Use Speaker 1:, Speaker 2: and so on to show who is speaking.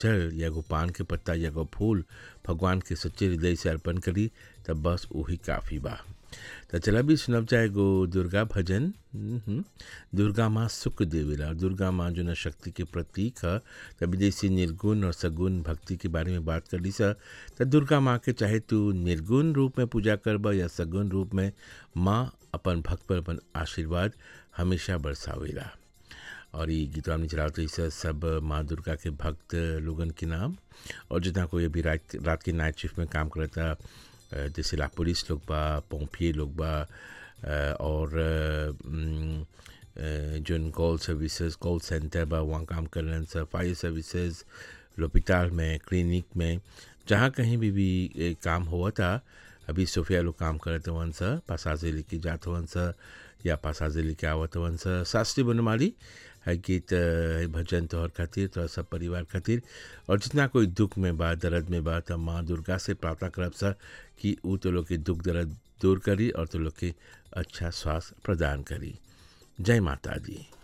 Speaker 1: जल या एगो पान के पत्ता या एगो फूल भगवान के सच्चे हृदय से अर्पण करी तब बस वही काफ़ी बा तो चला भी सुनब जाए एगो दुर्गा भजन हम्म, दुर्गा माँ सुख देवेला दुर्गा माँ जो न शक्ति के प्रतीक है तभी जैसे निर्गुण और सगुण भक्ति के बारे में बात कर ली सा तो दुर्गा माँ के चाहे तू निर्गुण रूप में पूजा करबा या सगुण रूप में माँ अपन भक्त पर अपन आशीर्वाद हमेशा बरसावेला और ये गीत हमने चलाते तो इसे सब माँ दुर्गा के भक्त लोगन के नाम और जितना कोई अभी रात रात के नाइट शिफ्ट में काम करता अ, जैसे ला पुलिस लोग बा पोम्पिए लोग बा अ, और अ, उम, अ, जोन कॉल सर्विसेज कॉल सेंटर बा वहाँ काम कर रहे हैं फायर सर्विसेज लोपिताल में क्लिनिक में जहाँ कहीं भी भी ए, काम हुआ था अभी सोफिया लोग काम करत हवन सा पासाजे लेके जात हवन सा या पासाजे लेके आवत हवन सा शास्त्री बनमाली है गीत अ, है भजन तोहर खातिर तोहर सब परिवार खातिर और जितना कोई दुख में बा दर्द में बा त माँ दुर्गा से प्रार्थना करब सा कि ऊ तो लोग के दुख दर्द दूर करी और तो लोग के अच्छा स्वास्थ्य प्रदान करी जय माता दी